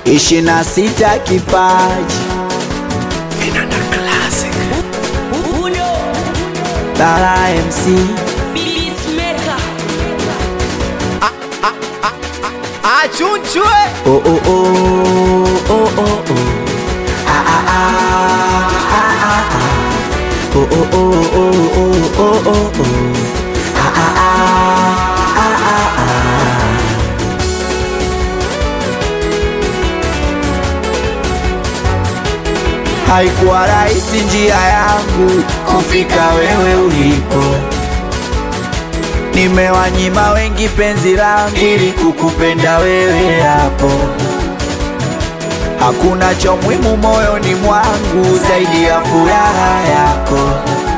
ishirini na sita kipaji Vinanda Classic. Uno Lala MC Beatmaker Achunchwe. oh oh oh oh oh oh ah ah ah ah ah ah oh oh oh oh oh oh oh oh ah ah ah ah ah ah Haikuwa rahisi njia yangu kufika wewe ulipo, nimewanyima wengi penzi langu ili kukupenda wewe hapo. Hakuna cha muhimu moyoni mwangu zaidi ya furaha yako,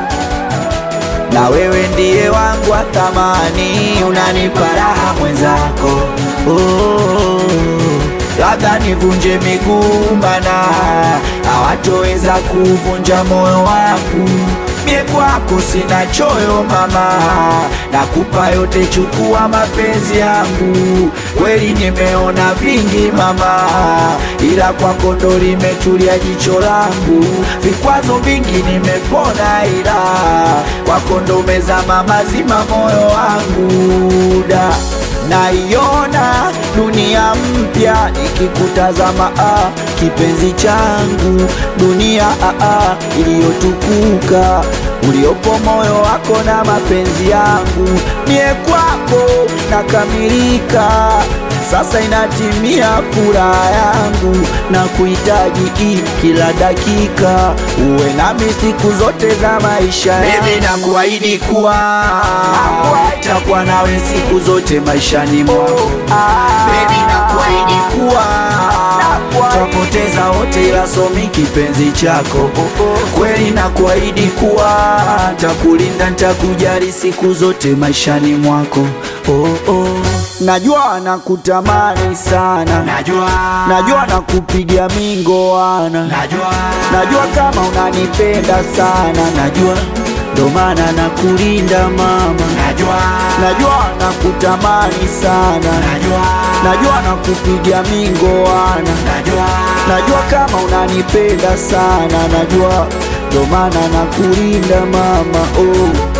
na wewe ndiye wangu wa thamani, unanipa raha mwenzako. Oh, labda nivunje miguu mana hawatoweza kuvunja moyo wangu. Mie kwako sina choyo mama, nakupa yote, chukua mapenzi yangu. Kweli nimeona vingi mama, ila kwako ndo limetulia jicho langu. Vikwazo vingi nimepona, ila kwako ndo umezama mazima moyo wangu da naiona dunia mpya ikikutazama, ah, kipenzi changu, dunia ah, ah, iliyotukuka uliopo moyo wako na mapenzi yangu, mie kwako nakamilika. Sasa inatimia furaha yangu na kuhitaji hii kila dakika, uwe nami siku zote za maisha yangu. Mimi nakuahidi kuwa takuwa nawe siku zote maishani mwangu. Baby, nakuahidi kuwa twapoteza wote, ila somi kipenzi chako. Kweli nakuahidi kuwa takulinda, ntakujali siku zote maishani mwako. Oh, oh. Najua nakutamani sana, Najua. najua nakupigia mingoana, Najua. najua kama unanipenda sana, najua ndo maana nakulinda mama, Najua. najua nakutamani sana, Najua. najua nakupigia mingoana, Najua. najua kama unanipenda sana, najua ndo maana nakulinda mama oh.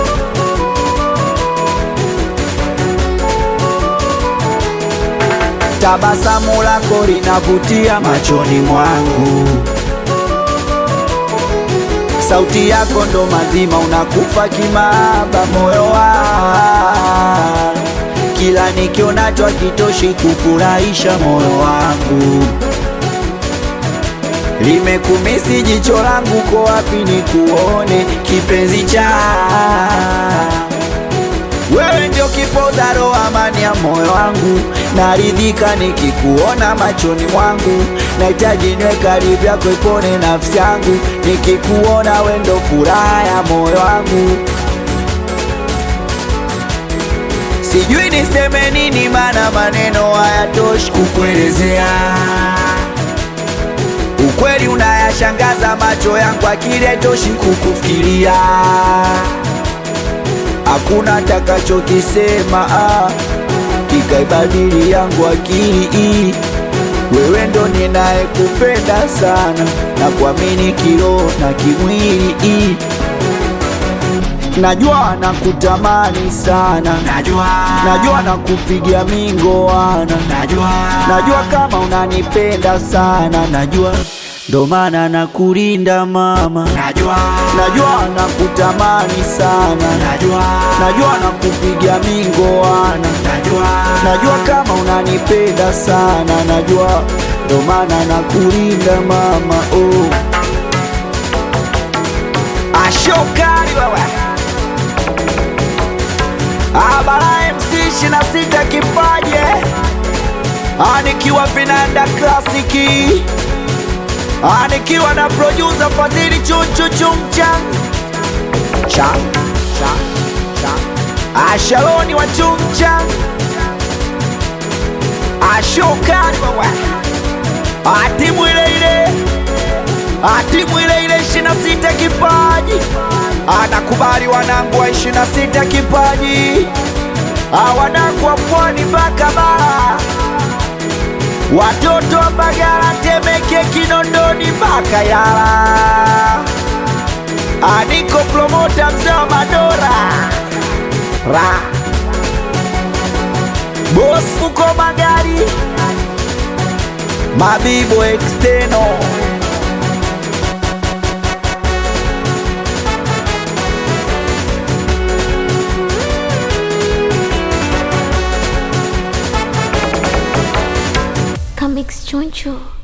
Tabasamu lako linavutia machoni mwangu, sauti yako ndo mazima, unakufa kimaba moyo wangu, kila nikionacho hakitoshi kufurahisha moyo wangu, limekumisi jicho langu, ko wapi nikuone kipenzi cha wewe ndio kipoza roho, amani ya moyo wangu, naridhika nikikuona machoni mwangu, nahitaji niwe karibu yako, ipone nafsi yangu, nikikuona wewe ndio furaha ya moyo wangu. Sijui niseme nini, maana maneno hayatoshi kukuelezea. Ukweli unayashangaza macho yangu, akili haitoshi kukufikiria hakuna takachokisema ah, kikaibadili yangu akili. Wewe ndo ninayekupenda sana na kuamini kiroho na kimwili. Najua nakutamani sana, Najua. najua nakupigia mingoana, Najua. najua kama unanipenda sana, najua ndo maana nakulinda mama, Najua. najua nakutamani sana Najua. najua nakupigia mingoana, Najua. najua kama unanipenda sana, najua ndo maana nakulinda mama oh. Ashokari wewe Abara MC ishirini na sita kipaje anikiwa vinanda klasiki anikiwa na producer Fadhili chunchu chumchang chang chang chang Ashaloni wa chumchang Ashokari wewe atimu ile ile atimu ile ile ishirini na sita kipaji anakubali wanangu wa ishirini na sita kipaji Ah, wanangu wa pwani mpaka bara watoto wa Mbagala, Temeke, Kinondoni mpaka Yala. Aniko promota mzee wa Madora ra Boss uko magari Mabibo exteno Comics Choncho.